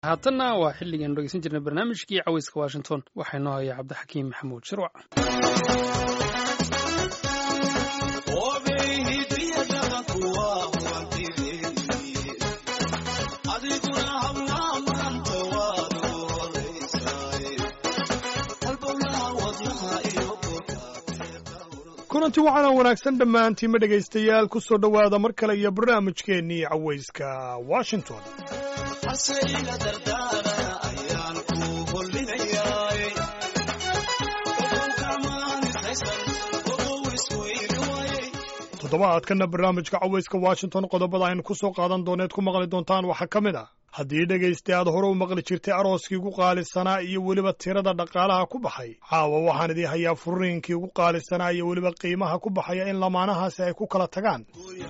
haatanna waa xilligaanu dhegeysan jirnay barnaamijkii caweyska washington waxaa inoo haya cabdixakiim maxamuud shirwac kulanti waxaana wanaagsan dhammaantiinma dhegaystayaal ku soo dhowaada mar kale iyo barnaamijkeennii caweyska washington toddobaadkana barnaamijka caweyska washington qodobada aynu ku soo qaadan dooneed ku maqli doontaan waxaa ka mid ah haddii dhegaysta aad hore u maqli jirtay arooskii ugu qaalisanaa iyo weliba tirada dhaqaalaha ku baxay caawa waxaan idii hayaa furiinkii ugu qaalisanaa iyo weliba qiimaha ku baxaya in lamaanahaasi ay ku kala tagaan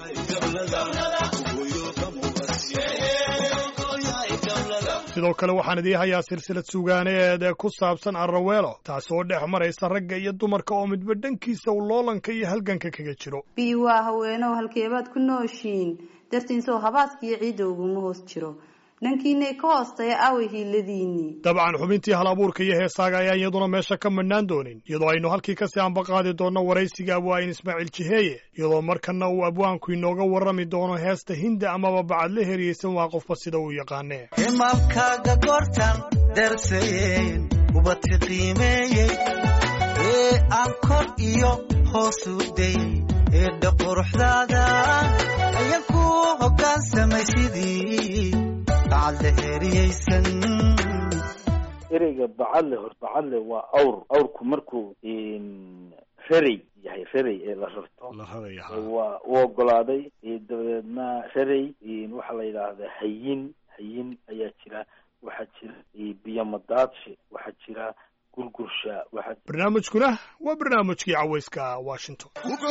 sidoo kale waxaan idii hayaa silsilad sugaaneed ee ku saabsan arraweelo taasi oo dhex maraysa ragga iyo dumarka oo midba dhankiisa uu loolanka iyo halganka kaga jiro bii waa haweenow halkeebaad ku nooshiin dartiinsow habaaskiiyo ciidda uguma hoos jiro dhankiinay ka hoostaya away hiiladiinii dabcan xubintii hal abuurka iyo heesaaga ayaan iyaduna meesha ka madhnaan doonin iyadoo aynu halkii kasii ambaqaadi doonno waraysiga abwaayin ismaaciil jiheeye iyadoo markanna uu abwaanku inooga warrami doono heesta hinda amaba bacadla heriyeysan waa qofba sida uu yaqaanee himaalkaaga goortan darsayen ubadka qiimeeyey ee aan kor iyo hoos u dayey eedha quruxdaada ayan ku hoggaansamay sidii ereyga bacadle hor bacadle waa awr awrku markuu rerey yahay rerey ee la rarto waa u ogolaaday dabadeedna rerey waxaa la yidhaahdaa hayin hayin ayaa jira waxaa jira biyomadaadshe waxaa jira gurgursha waxaa barnaamijkuna waa barnaamijkii caweyska washington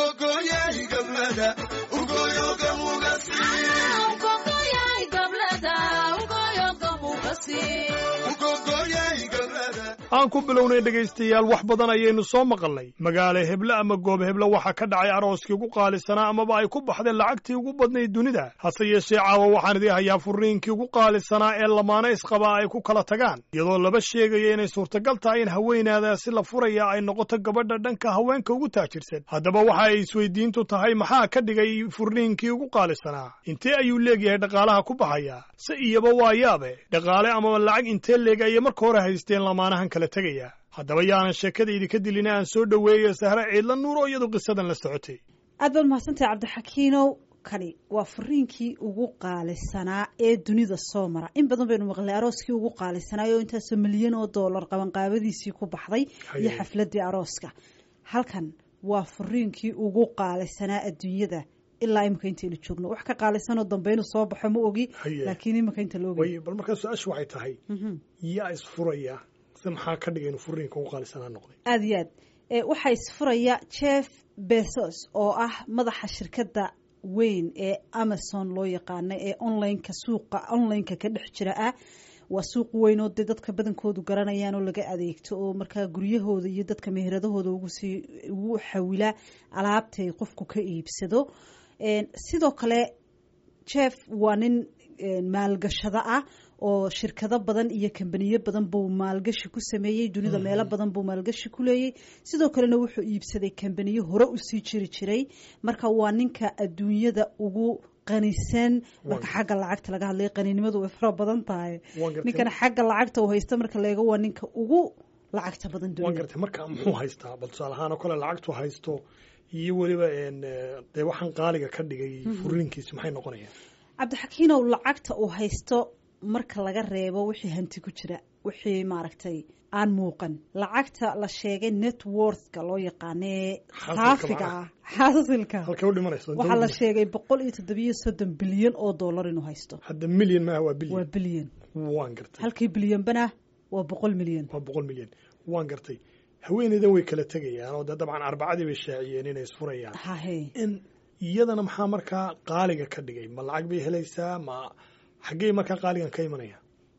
aan ku bilownay dhegaystayaal wax badan ayaynu soo maqalnay magaalo heble ama goob heble waxaa ka dhacay arooskii ugu qaalisanaa amaba ay ku baxdeen lacagtii ugu badnayd dunida hase yeeshee caawa waxaan idii hayaa furiinkii ugu qaalisanaa ee lamaano isqabaa ay ku kala tagaan iyadoo laba sheegaya inay suurtagal tahay in haweenaadaasi la furaya ay noqoto gabadha dhanka haweenka ugu taajirsan haddaba waxa ay isweydiintu tahay maxaa ka dhigay furniinkii ugu qaalisanaa intee ayuu leegyahay dhaqaalaha ku baxaya se iyaba waa yaabe dhaqaale amaba lacag intee leeg ayay marka hore haysteen lamaanahan kala tegaya haddaba yaanan sheekada idinka dilina aan soo dhoweeyo sahre ciidla nuur oo iyadu qisadan la socotay aad baad mahadsantahay cabdixakiinow kani waa furiinkii ugu qaalisanaa ee dunida soo mara in badan baynu maqlay arooskii ugu qaalisanaay oo intaasoo milyan oo dollar qabanqaabadiisii ku baxday iyo xafladii arooska halkan waa furiinkii ugu qaalisanaa adduunyada ilaa imika intaynu joogno wax ka qaalisanoo dambe inuu soo baxo ma ogi laakiin imika inta la ogi bal markaa su-aashu waxay tahay yaa isfuraya se maxaa ka dhigay inuu furiinka ugu qaalisanaa noqday aada iyo aad waxaa isfuraya jeff bezos oo ah madaxa shirkadda weyn ee amazon loo yaqaana ee onlineka suuqa onlineka ka dhex jira ah waa suuq weyn oo dee dadka badankoodu garanayaan oo laga adeegto oo markaa guryahooda iyo dadka meheradahooda ugusii ugu xawila alaabtay qofku ka iibsado sidoo kale jeff waa nin maalgashado ah oo shirkado badan iyo kambaniyo badan buu maalgashi ku sameeyey dunida meelo badan buu maalgashi ku leeyey sidoo kalena wuxuu iibsaday kambaniyo hore usii jiri jiray marka waa ninka adduunyada ugu qanisan marka xagga lacagta laga hadlay qaninimadu way fara badan tahay ninkana xagga lacagta uu haysto marka laega waa ninka ugu lacagta badan waan gartay marka muxuu haystaa bal tusaale ahaan oo kale lacagtu haysto iyo weliba dee waxaan qaaliga ka dhigay furiinkiisi maxay noqonayaan cabdixakiinow lacagta uu haysto marka laga reebo wixii hanti ku jira wixii maaragtay aan muuqan lacagta la sheegay networthka loo yaqaanee saafiga ah xaasilka waxaa la sheegay boqol iyo toddobiyo soddon bilyan oo dollar inuu haysto hadda milyan maaha waa bilyan waa bilyan waan gartay halkii bilyanbana waa boqol milyan waa boqol milyan waan gartay haweeneydan way kala tegayaan oo dee dabcan arbacadii bay shaaciyeen inay isfurayaan hahe in iyadana maxaa markaa qaaliga ka dhigay ma lacag bay helaysaa ma xaggey markaa qaaligan ka imanaya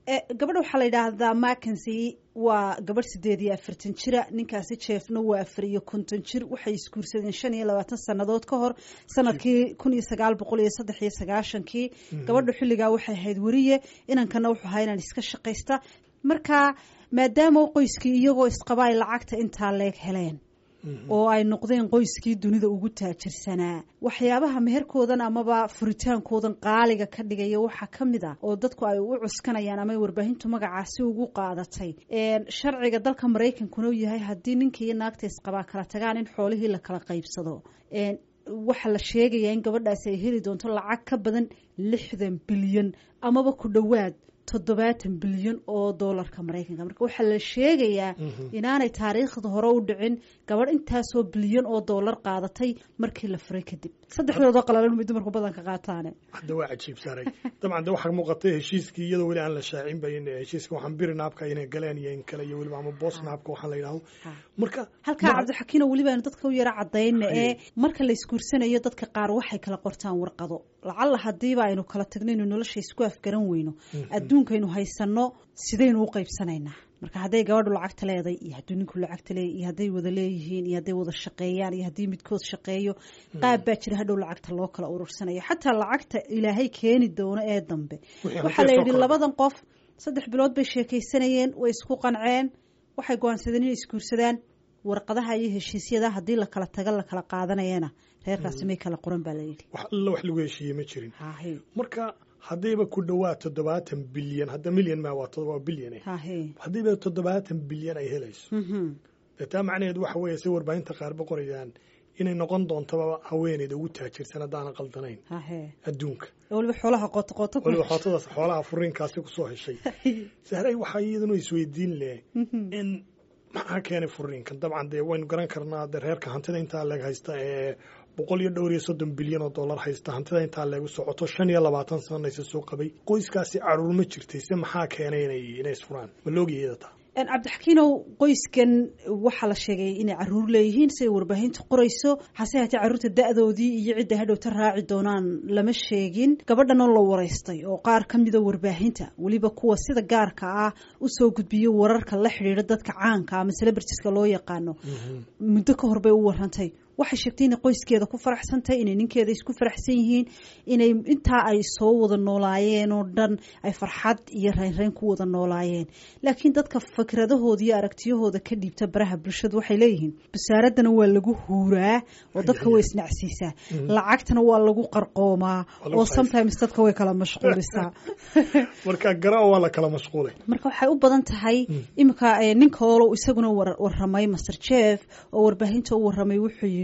gabadha waxaa la yidhaahdaa makency waa gabadh sideed iyo afartan jira ninkaasi jeefna waa afar iyo konton jir waxay isguursadeen shan iyo labaatan sannadood ka hor sanadkii kun iyo sagaal boqol iyo saddex iyo sagaashankii gabadha xilligaa waxay ahayd weriye inankana wuxuu ahaa inaan iska shaqaysta marka maadaama qoyskii iyagoo isqaba ay lacagta intaa leeg heleen oo ay noqdeen qoyskii dunida ugu taajirsanaa waxyaabaha meherkoodan amaba furitaankoodan qaaliga ka dhigaya waxaa ka mid a oo dadku ay u cuskanayaan ama warbaahintu magacaasi ugu qaadatay sharciga dalka maraykankuna u yahay haddii ninka iyo naagta isqabaa kala tagaan in xoolihii la kala qaybsado waxaa la sheegayaa in gabadhaasi ay heli doonto lacag ka badan lixdan bilyan amaba ku dhowaad toddobaatan bilyan oo doolarka maraykanka marka waxaa la sheegayaa inaanay taariikhda hore u dhicin gabadh intaasoo bilyan oo doolar qaadatay markii la furay kadib saddex biloodoo qalalan may dumarku badanka qaataane hadda waa cajiib saaray dabcan de waxaa muuqatay heshiiskii iyadoo weli aan la shaacin ba in heshiiska waxaan biri naabka inay galeen iyo in kale iyo weliba ama boos naabka waxaan la yidhahdo marka halkaa cabdixakiino weliba aynu dadka u yaro cadayna ee marka la isguursanayo dadka qaar waxay kala qortaan warqado lacalla hadiiba aynu kala tagno inu nolosha isku afgaran weyno adduunkaynu haysano sidaynu u qaybsanaynaa marka hadday gabadhu lacagta leeday iyo hadduu ninku lacagta leeya iyo hadday wada leeyihiin iyo hadday wada shaqeeyaan iyo haddii midkood shaqeeyo qaab baa jira hadhow lacagta loo kala urursanayo xataa lacagta ilaahay keeni doono ee dambe waxaa la yidhi labadan qof saddex bilood bay sheekaysanayeen way isku qanceen waxay go-aansadeen inay isguursadaan warqadaha iyo heshiisyada haddii la kala taga la kala qaadanayana reerkaasi may kala qoran baa la yidhi wax alla wax lagu heshiiye ma jirin marka haddayba ku dhowaad toddobaatan bilyan hadda milyan ma waa todoba bilyan haddayba toddobaatan bilyan ay helayso dee taa macnaheed waxa weeye si warbaahinta qaarba qorayaan inay noqon doontaba haweeneyda ugu taajirsan haddaanan qaldanayn adduunka waliba xoolaha qootaqoota waliba xootadaas xoolaha furiinkaasi kusoo heshay sahray waxaa iyaduna isweydiin leh in maxaa keenay furiinkan dabcan dee waynu garan karnaa de reerka hantida intaa leeg haysta ee boqol iyo dhowr iyo soddon bilyan oo dollar haysta hantida intaa leegu socoto shan iyo labaatan sanaysa soo qabay qoyskaasi caruur ma jirtay se maxaa keenay inay inay isfuraan ma loogiyeeda taa cabdixakiinow qoyskan waxaa la sheegay inay caruur leeyihiin siday warbaahinta qorayso hase haatee carruurta da-doodii iyo cidda hadhowta raaci doonaan lama sheegin gabadhanoo la waraystay oo qaar ka mida warbaahinta weliba kuwa sida gaarka ah usoo gudbiyo wararka la xidhiidha dadka caanka ama celebritiska loo yaqaano muddo ka hor bay u warantay waxay sheegtay inay qoyskeeda ku faraxsantahay inay ninkeeda isku faraxsan yihiin inay intaa ay soo wada noolaayeen oo dhan ay farxad iyo reynreyn ku wada noolaayeen laakiin dadka fikradahooda iyo aragtiyahooda ka dhiibta baraha bulshadu waxay leeyihiin basaaradana waa lagu huuraa oo dadka way isnacsiisaa lacagtana waa lagu qarqoomaa oo sometimes dadka way kala mashquulisaa marka gara waa la kala mashquulay marka waxay u badan tahay iminka ninka olo isaguna waramay master jeff oo warbaahinta u waramay wuxuu yidhi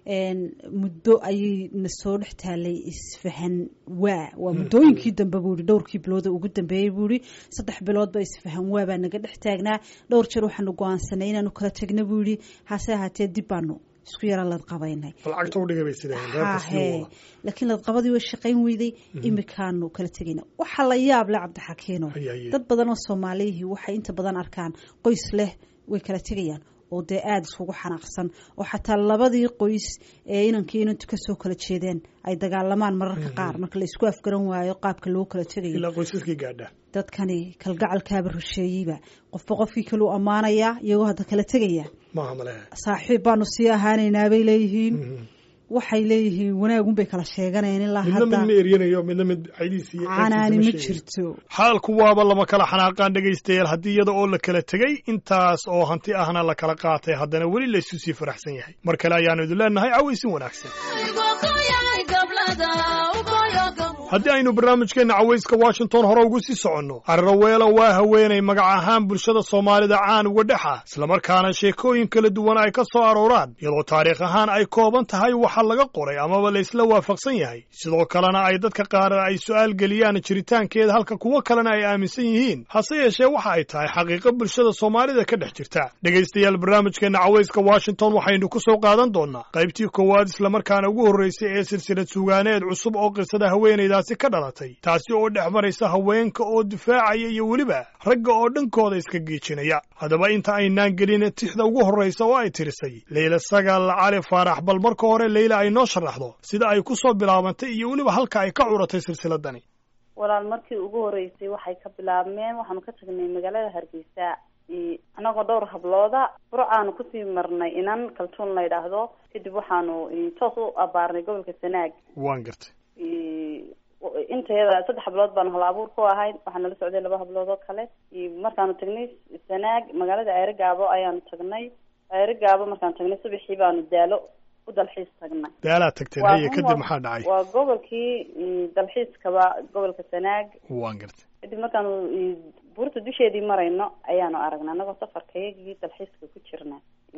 muddo ayay na soo dhex taalay isfahan waa waa muddooyinkii dambe buu yihi dhowrkii bilooda ugu dambeeyey buu yihi saddex bilood ba isfahan waa baa naga dhex taagnaa dhowr jeer waxaanu go-aansanay inaanu kala tegna buu yihi hase ahaatee dib baanu isku yara ladqabaynay laakiin ladqabadii way shaqayn weyday imikaanu kala tegayna waxaa la yaab leh cabdixakiino dad badan oo soomaaliyihii waxay inta badan arkaan qoys leh way kala tegayaan oo dee aada iskugu xanaaqsan oo xataa labadii qoys ee inankii inantu kasoo kala jeedeen ay dagaalamaan mararka qaar marka la isku afgaran waayo qaabka loo kala tegayo ilaa qoysaskii gaadha dadkani kalgacalkaaba rusheeyeyba qofba qofkii kaleu ammaanayaa iyagoo hadda kala tegaya maaha male saaxiib baanu sii ahaanaynaa bay leeyihiin waxay leeyihiin wanaagun bay kala sheeganayeen ilaa midna mid ma eryanayo midna mid caydiisi canaani ma jirto xaalku waaba lama kala xanaaqaan dhegaystayaal haddii iyada oo la kala tegey intaas oo hanti ahna la kala qaatay haddana weli laysu sii faraxsan yahay mar kale ayaanu idin leenahay cawaysin wanaagsan haddii aynu barnaamijkeenna cawayska washington hore ugu sii soconno carraweelo waa haweenay magac ahaan bulshada soomaalida caan uga dhex ah islamarkaana sheekooyin kala duwan ay ka soo arooraan iyadoo taariikh ahaan ay kooban tahay waxa laga qoray amaba laysla waafaqsan yahay sidoo kalena ay dadka qaar ay su'aal geliyaan jiritaankeeda halka kuwo kalena ay aaminsan yihiin hase yeeshee waxa ay tahay xaqiiqo bulshada soomaalida ka dhex jirta dhegaystayaal barnaamijkeenna cawayska washington waxaynu ku soo qaadan doonnaa qaybtii koowaad islamarkaana ugu horraysay ee silsilad sugaaneed cusub oo qisada haweenayda ka dhalatay taasi oo dhex maraysa haweenka oo difaacaya iyo weliba ragga oo dhankooda iska geejinaya haddaba inta aynaan gelin tixda ugu horraysa oo ay tirisay leyla sagaal cali faarax bal marka hore leyla ay noo sharaxdo sida ay ku soo bilaabantay iyo weliba halka ay ka curatay silsiladani walaal markii ugu horeysay waxay ka bilaabmeen waxaanu ka tagnay magaalada hargeysa anagoo dhowr hablooda burcaanu kusii marnay inan kaltuun la yidhaahdo kadib waxaanu toos u abaarnay gobolka sanaag waan gartay intayada saddex hablood baanu hal abuur ku ahayd waxaa nala socday laba hablood oo kale markaanu tagnay sanaag magaalada ceere gaabo ayaanu tagnay ceere gaabo markaanu tagnay subaxii baanu daalo u dalxiis tagnay daalaa tagteen haye kadib maxaa dhacay waa gobolkii dalxiiskaba gobolka sanaag waan gartay kadib markaanu buurta dusheedii marayno ayaanu aragnay anagoo safarkayagii dalxiiska ku jirna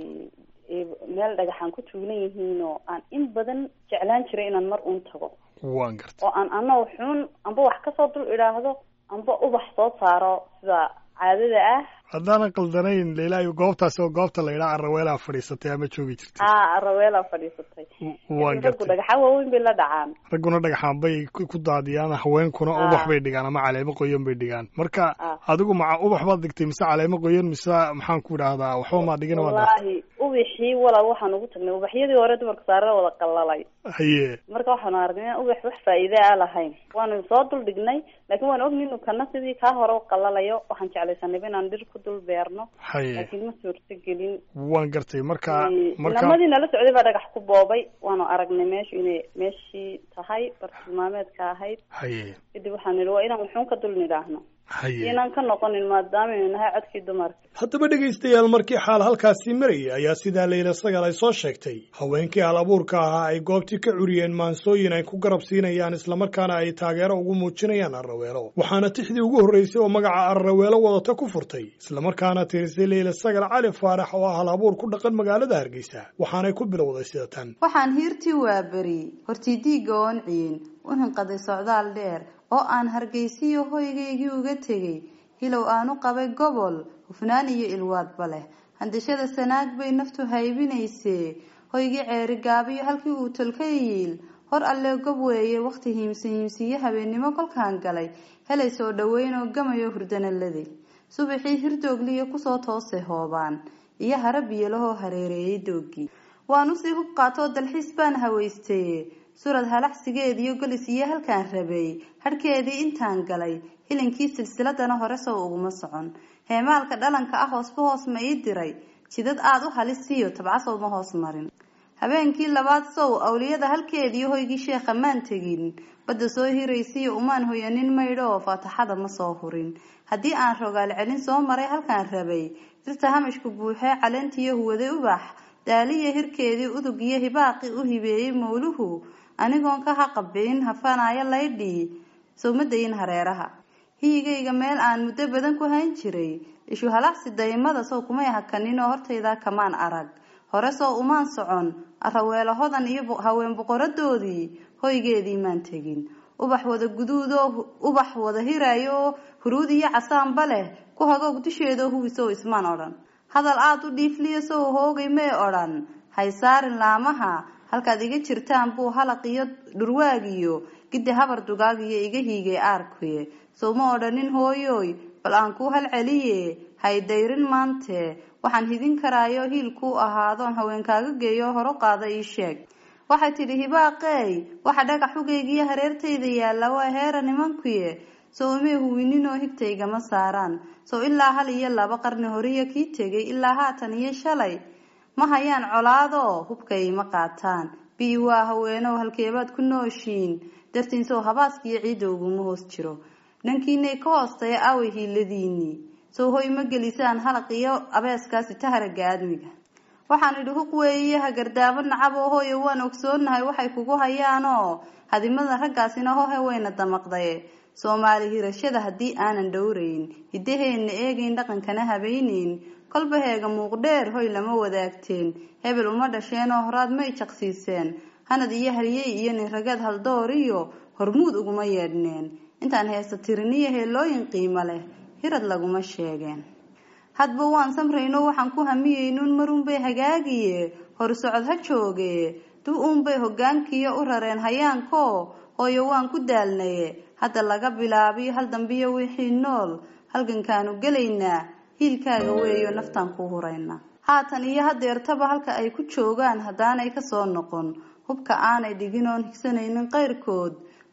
meel dhagaxaan ku tuulan yihiin oo aan in badan jeclaan jiray inaan mar uun tago waan gartay oo aan anoo xun amba wax kasoo dul idhaahdo amba ubax soo saaro sida caadada ah haddaanan qaldanayn leilaayo goobtaasi oo goobta la yidhaha araweelaa fadhiisatay ama joogi jirtay a araweelaa fadhiisatay waan raggu gartay dhagaxaan waaweyn bay la dhacaan ragguna dhagaxaan bay ku ku daadiyaan haweenkuna Ah. ubax bay dhigaan ama caleemo qoyan bay dhigaan marka Ah. adigu maca ubax baad dhigtay mise caleemo qoyan mise maxaan ku idhaahdaa waxba maa dhigin waa dhaaf wallaahi ubixii walaal waxaan ugu tagnay ubaxyadii hore dumarka saarada wada qalalay haye marka waxaanu aragnay inaan ubax wax faa'iide a lahayn waanu soo dul dhignay laakiin waan ogni inuu kana sidii kaa hore u qalalayo waxaan jeclaysanayba inaan dhir ku dul beerno haye laakiin ma suurto gelin waan gartay marka marka inamadii nala socday baa dhagax ku boobay waanu aragnay meeshu inay meeshii tahay bartilmaameedka ahayd haye kadib waxaan nidhi waa inaan wuxuun ka dul nidhaahno haye inaan ka noqonin maadaamanu nahay codkii dumarka haddaba dhegaystayaal markii xaal halkaasii marayay ayaa sidaa layla sagal ay soo sheegtay haweenkii hal abuurka ahaa ay goobtii ka curiyeen maansooyin ay ku garab siinayaan islamarkaana ay taageero ugu muujinayaan arraweelo waxaana tixdii ugu horraysay oo magaca arraweelo wadata ku furtay islamarkaana tirisay leyla sagal cali faarax oo ah hal abuur ku dhaqan magaalada hargeysa waxaanay ku bilowday sida tan waxaan hiirtii waaberi hortii diigga oon ciyin u hinqaday socdaal dheer oo aan hargeysiyo hoygaygii uga tegay hilow aan u qabay gobol hufnaan iyo ilwaadba leh handashada sanaag bay naftu haybinaysee hoygii ceeri gaabiyo halkii uu tolka yiil hor allee gob weeye wakhti hiimsi hiimsiyo habeennimo kolkaan galay helay soo dhoweyn oo gamayo hurdanaladay subaxii hirdoogliyo kusoo toosay hoobaan iyo hara biyolahoo hareereeyay doogii waan usii hub qaatoo dalxiis baan hawaystaye surad halaxsigeediyo golis iyo halkaan rabay hadhkeedii intaan galay hilinkii silsiladana hore sow uguma socon heemaalka dhalanka ah hoosba hoos ma ii diray jidad aada u halisiyo tabcasow ma hoos marin habeenkii labaad sow awliyada halkeediiyo hoygii sheekha maan tegin badda soo hiraysiyo umaan hoyanin maydho oo faataxada ma soo hurin haddii aan rogaal celin soo maray halkaan rabay dirta hamashku buuxee caleentiyo huwaday ubax daaliya hirkeedii udug iyo hibaaqi u hibeeyey mawluhu anigoon ka haqabin hafanaayo laydhii sowmadayin hareeraha hiyigayga meel aan muddo badan ku hayn jiray ishu halacsi daymada sow kumay hakanin oo hortayda kamaan arag hore sow umaan socon araweelo hodan iyo haween boqoradoodii hoygeedii maan tegin ubax wada guduudoo ubax wada hirayo oo huruud iyo casaanba leh ku hagoog dusheedoo hubisow ismaan odhan hadal aada u dhiifliya sow hoogay may odhan haysaarin laamaha halkaad iga jirtaan buu halaq iyo dhurwaagiyo giddi habar dugaagiyo iga hiigay aarkuye sow ma odhanin hooyoy bal aan kuu halceliye haydayrin maante waxaan hidin karaayo hiil kuu ahaadoon haweenkaaga geeyo horo qaada ii sheeg waxay tidhi hibaaqeey waxa dhagax xugaygiyo hareertayda yaalla waa heera nimankuye sow imay huwininoo higtaygama saaraan sow ilaa hal iyo laba qarni horiya kii tegay ilaa haatan iyo shalay ma hayaan colaadoo hubkay ma qaataan bii waa haweenow halkeebaad ku nooshiin dartiin sow habaaskiyo ciidda uguma hoos jiro dhankiinay ka hoostaya aaway hiiladiinii sow hoy ma gelisaan halaq iyo abeeskaasi taharaga aadmiga waxaan idhi huq weeye hagardaamo nacab oo hooyo waan ogsoonahay waxay kugu hayaanoo hadimada raggaasina hohe wayna damaqdaye soomaali hirashada haddii aanan dhowrayn hiddaheenna eegayn dhaqankana habaynayn kolba heega muuqdheer hoy lama wadaagteen hebel uma dhasheen oo horaad may jaqsiiseen hanad iyo haryey iyo ninragaad haldoor iyo hormuud uguma yeedhneen intaan heesa tiriniyo heelooyin qiimo leh hirad laguma sheegeen hadba waan samrayno waxaan ku hamiyeynuun marunbay hagaagiye horsocod ha jooge dub uunbay hogaankiyo u rareen hayaanko hooyo waan ku daalnaye hadda laga bilaabiyo hal dambiyo wixii nool halgankaanu gelaynaa hiilkaaga weeyo naftaan ku hurayna haatan iyo hadeertaba halka ay ku joogaan haddaanay kasoo noqon hubka aanay dhigin oon higsanaynin qayrkood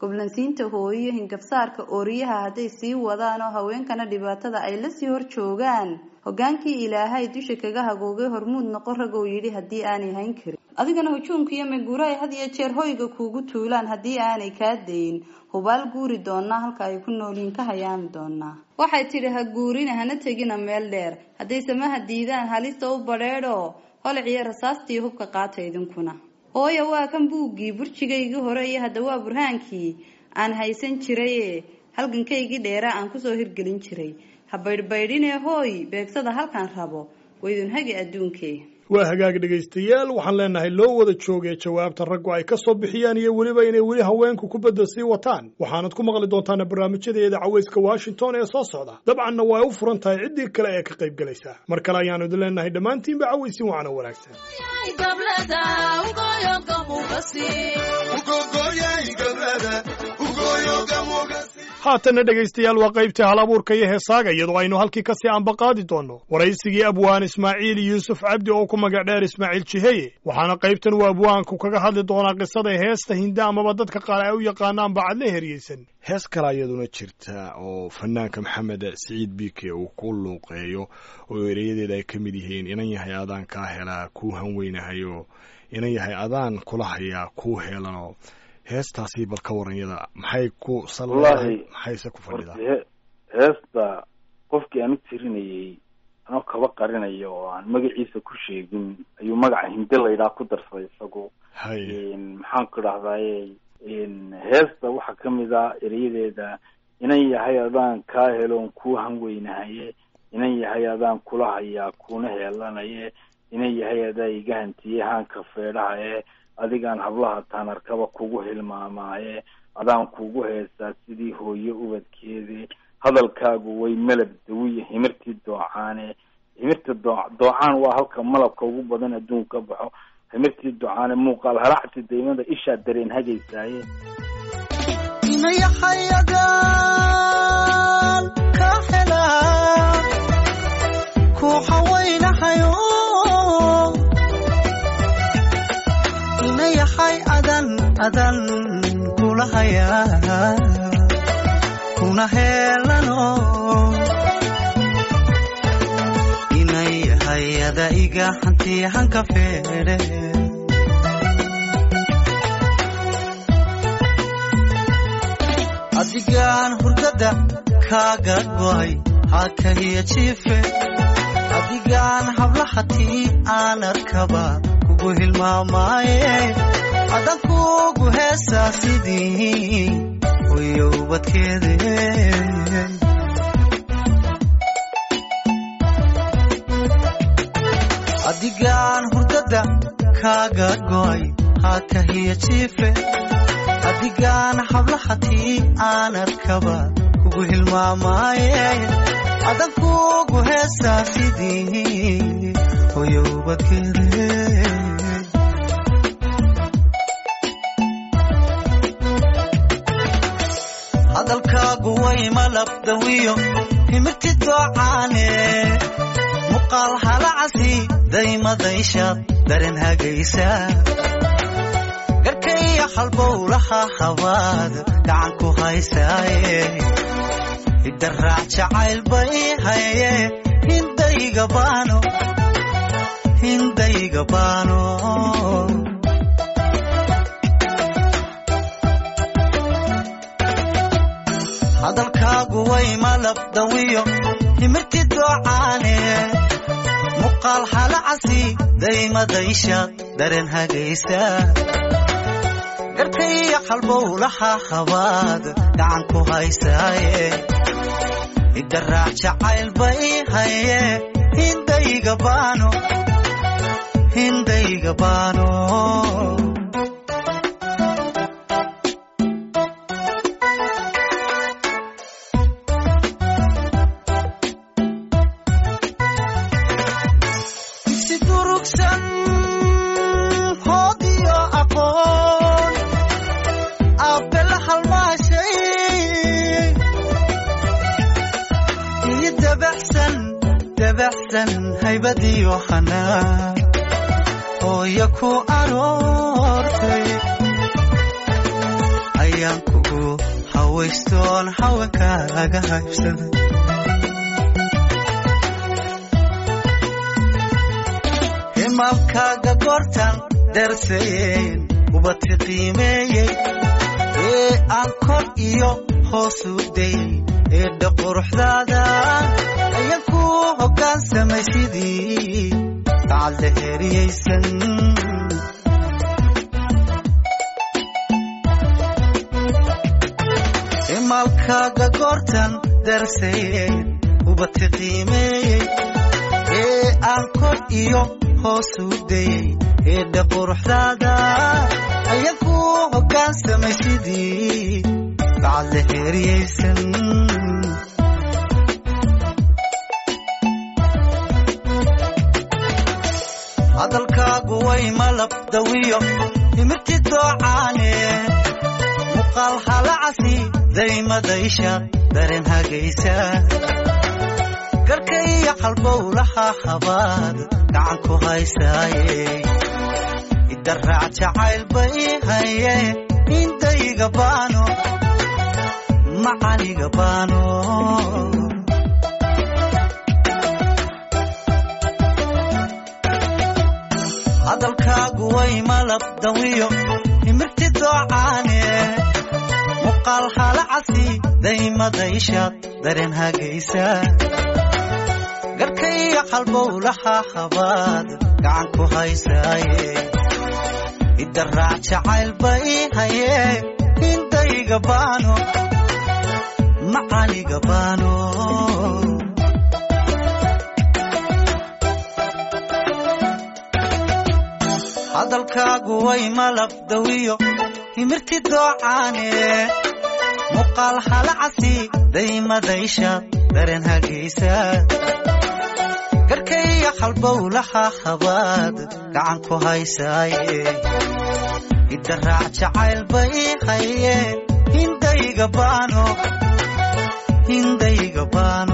goblansiinta hooyo hingabsaarka ooriyaha hadday sii wadaan oo haweenkana dhibaatada ay lasii hor joogaan hogaankii ilaahay dusha kaga hagoogay hormuud noqon ragow yidhi haddii aanay hayn karin adigana hujuumka iyo meguura ay had iyo jeer hoyga kuugu tuulaan haddii aanay kaa dayin hubaal guuri doonaa halka ay ku noolyiin ka hayaami doonaa waxay tidhi ha guurina hana tegina meel dheer hadday samaha diidaan halista u badheedho holiciyo rasaastii hubka qaata idinkuna hooya waa kan buuggii burjigaygii hore iyo hadda waa burhaankii aan haysan jiraye halgankaygii dheeraa aan kusoo hirgelin jiray ha baydhbaydhinee hooy beegsada halkaan rabo waydun hagi adduunkee waa hagaag dhegaystayaal waxaan leenahay loo wada joogee jawaabta raggu ay ka soo bixiyaan iyo weliba inay weli haweenku kubadda sii wataan waxaanad ku maqli doontaan barnaamijyadeeda cawayska washington ee soo socda dabcanna waa u furan tahay ciddii kale ee ka qayb galaysa mar kale ayaanu idin leenahay dhammaantiinba cawaysin wacana wanaagsan haatanna dhegaystayaal waa qaybtii hal abuurka iyo heesaaga iyadoo aynu halkii kasii ambaqaadi doonno waraysigii abwaan ismaaciil yuusuf cabdi oo ku magac dheer ismaaciil jiheye waxaana qaybtan uu abwaanku kaga hadli doonaa qisada heesta hinda amaba dadka qaar ay u yaqaanaan bacadle heryeysan hees kale iyaduna jirta oo fanaanka maxamed siciid biike uu ku luuqeeyo oo ereyadeeda ay ka mid yihiin inan yahay adaan kaa helaa kuu hanweynahayo inan yahay adaan kula hayaa kuu helano heestaasi bal ka waranyada maxay ku Wallaahi, maxayse ku fadhidaa horta he- heesta qofkii aan u tirinayay anoo kaba qarinaya oo aan magaciisa ku sheegin ayuu magaca hinde laydhaa ku darsaday isagu hay maxaan ku idhahdaye heesta waxaa kamid ah erayadeeda inan yahay adaan kaa heloon kuu hanweynahaye inan yahay adaan kula hayaa kuuna heelanaye inan yahay adaa iga hantiye haanka feedhahaye adigaan hablaha taanarkaba kugu hilmaamaaye adaan kugu heesaa sidii hooyo ubadkeede hadalkaagu way malab dawiya himirtii doocaane himirta doo doocaan waa halka malabka ugu badan adduunka ka baxo himirtii doocaane muuqaal haracsi daymada ishaa dareen hagaysaaye inayaxayadaan ka helaa ku xawaynahayo inayaxay adan adan kula hayaa kuna heelano inayahay ada iga hanti hanka feedhe adigaan hurdada kaaga go'ay hakahiya jiife adigaan hablahatii aan arkaba kugu hilmaamaaye adan kugu heesaa sidii hoyo ubadkeede adigaan hurdada kaaga go'ay hakahiya jiife adigaan hablahatii aan arkaba kugu hilmaamaaye adan kugu heesaa sidii hoyo ubadkeede hadalkaagu way malabdawiyo himirti doocaane muqaal halacasi daymadayshaad dareen hagaysaa garkaiyo halbowlaha habaad gacan ku haysaaye idaraac jacayl bay haye hindayga baano hindayga baano hadalkaagu way malabdawiyo himirti doocaane muqaal halacasi daymadayshaad dareen hagaysaa garkaiyo halbowlaha habaad gacan ku haysaaye idaraac jacayl bay haye hindayga baano hindayga baano si durugsan hoodiyo aqoon aabela halmaashay iyo dabaxsan dabaxsan haybadiyo hanaa hooyo ku aroortay ayaan kugu ku hawaystoon haweenkaaga haybsada himaalkaaga goortan darsayen ubadka qiimeeyey ee aan kor iyo hoos u dayey eedha quruxdaada ayaa ku hoggaansamay sidii bacadla heriyaysan himaalkaaga goortan darsayen ubadka qiimeeyey ee aan kor iyo hoos u dayey eedha quruxdaada ayaa ku hoggaansamay sidii bacadla heriyaysan hadalkaagu way malab dawiyo timirti doocaane muuqaal halacasi daymadaysha dareen hagaysa garka iyo qalbowlaha habaad gacan ku haysaaye idaraac jacayl bay haye indayga baano macaniga baano hadalkaagu way malab dawiyo timirti doocaane muuqaal halacasi daymadayshaad dareen hagaysa garka iyo qalbowlaha habaad gacan ku haysaaye idaraac jacayl bay haye indayga baano macaniga baano hadalkaagu way malab dawiyo himirti doocaane muuqaal halacasi daymadaysha dareen hagaysa garka iyo qalbowlaha habaad gacan ku haysaaye idaraac jacayl bay haye hindayga baano hindayga baano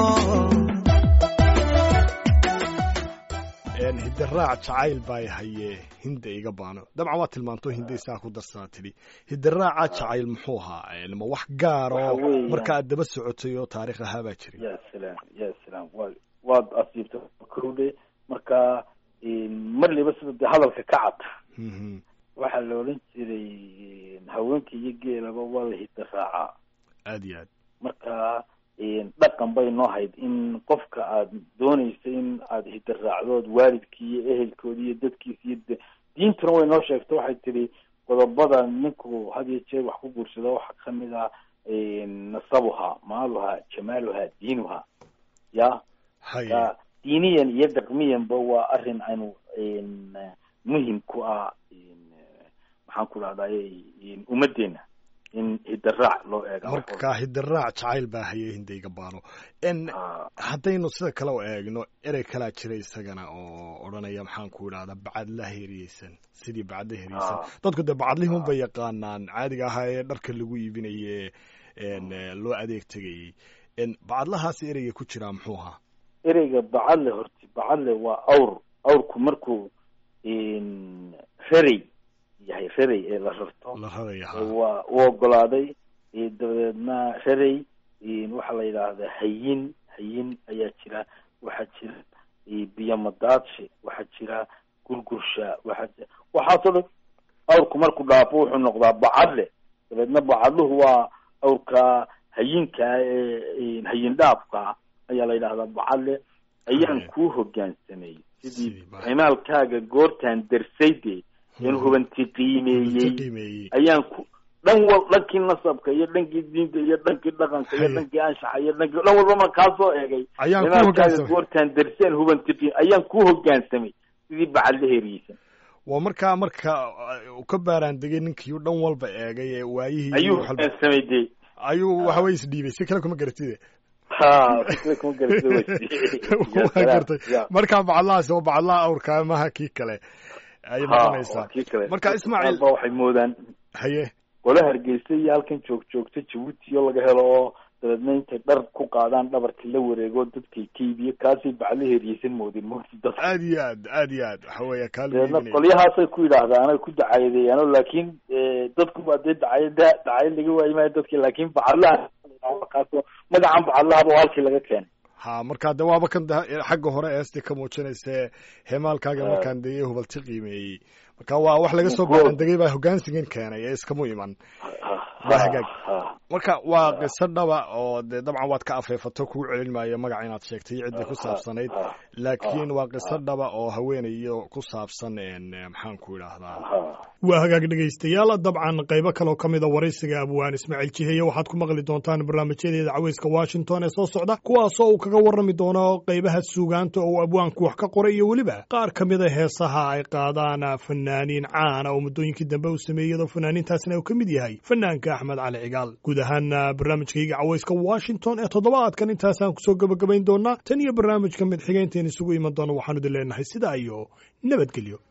hidaraac jacayl baa haye hinda iga baano dabcan waa tilmaanto hinda isaa ku darsanaa tidhi hidaraaca jacayl muxuu ahaa ma wax gaar Waxa oo weeyaan- marka aad daba socotay oo taariikh ahaa baa jiray ya salaam ya salaam wa waad asiibta kowdhe marka marliba sida dee hadalka ka cad Mhm. waxaa la odhan jiray haweenka iyo geelaba waa la hidda raacaa aad iyo aad marka dhaqan bay noo hayd in qofka aad doonaysa in aad hidda raacdood waalidkii iyo ehelkoodi iyo dadkiisa iyo de- diintuna way noo sheegto waxay tidhi qodobada ninku had iyo jeer wax ku guursado waxaa kamid ah nasabuha maaluha jamaaluha diinuha ya haye ka diiniyan iyo dhaqmiyanba waa arrin aynu n muhim ku ah n maxaan ku dhahdaye ummaddeena in hidaraac loo eega marka hidaraac jacayl baa haye hinda iga baano n Ah, haddaynu sida kale u eegno erey kalaa jira isagana oo odhanaya maxaan ku idhahdaa bacadla heriyeysan sidii bacadla heriyeysan Ah. dadku dee bacadlihun bay yaqaanaan caadiga ahaa ee dharka lagu iibinaye n loo adeeg tegayey n bacadlahaasi ereyga ku jiraa muxuu ahaa ereyga bacadle horti bacadle waa awr awrku markuu n rarey yahay rarey ee la rarto la raraya ee haa waa u ogolaaday ee dabadeedna rarey n waxaa la yidhaahdaa hayin hayin ayaa jira waxaa jira e, biyomadaadshe waxaa jira gurgursha waxaa jira waxaasoo dhan awrku markuu dhaafo wuxuu noqdaa bacadle dabeedna bacadluhu waa awrka hayinka ee hayin dhaafka ayaa la yidhahdaa bacadle ayaan Haye. kuu hogaansamay sidii Sidii ba- cimaalkaaga goortaan darsayde in hubanti qiimeeyey qiimeeyey ayaan ku dhan wal dhankii nasabka iyo dhankii diinta iyo dhankii dhaqanka iyo Haye. dhankii anshaxa iyo dhankii dhan walba markaa soo eegay ayaan ku cimaalkaaga hogaansamay goortaan darseen hubanti qiim ayaan ku hogaansamay sidii bacadle heriyeysan waa markaa marka uh, uu ka baaraan degay ninkii dhan walba eegay ee waayihii ayuu wax walba- hogaansamay dee ayuu waxawey isdhiibay si kale kuma garatide ha fikra kuma garatay way Ya waa salaam, gartay ya. markaa bacadlahaasi waa bacadlaha awrkaa maha kii kale ayay Ha, noqonaysaa waa kii kale. Marka Ismaaciil- Qaar baa waxay moodaan haye qole hargeysa iyo halkan joog joogta jabuuti oo laga helo oo dabeedna intay dhar ku qaadaan dhabarka la wareego dadkay ka iibiyo kaasay bacla heriyeysan moodin mogti dadka aad iyo aad aad iyo aad waxa weeye kaa dabeedna qolyahaasay ku yidhaahdaan ay ku dacayadeeyaano laakiin dadku baa dee dacayada dacayad laga waayi maayo dadki laakiin bacadlaha kaas magacan bacadlahaba halkii laga keenay ha markaa de waaba kan xagga hore eesti ka muujinayse heemaalkaaga markaan dee hubalti qiimeeyey marka waa wax laga soo goaan degay baa hogaansigan keenay ee iskamu iman waa hagaag marka waa qiso dhaba oo dee dabcan waad ka afeefato kuu celin maayo magaca inaad sheegtay iyo ciddii ku saabsanayd laakiin waa qiso dhaba oo haweenayo ku saabsan maxaan ku idhaahdaa waa hagaag dhegaystayaal dabcan qaybo kaloo ka mida waraysiga abwaan ismaaciil jiheeye waxaad ku maqli doontaan barnaamijyadeeda caweyska washington ee soo socda kuwaasoo uu kaga warrami doono qaybaha suugaanta oo abwaanku wax ka qoray iyo weliba qaar ka mida heesaha ay qaadaan fanaaniin caana oo muddooyinkii dambe uu sameeyey iyadoo fanaaniintaasna uu ka mid yahay fanaanka axmed cali cigaal guud ahaan barnaamijkayga caweyska washington ee toddobaadkan intaasaan kusoo gebagabayn doonaa tan iyo barnaamijka mid xigeynteen isugu iman doona waxaanu idin leenahay sidaa iyo nabadgelyo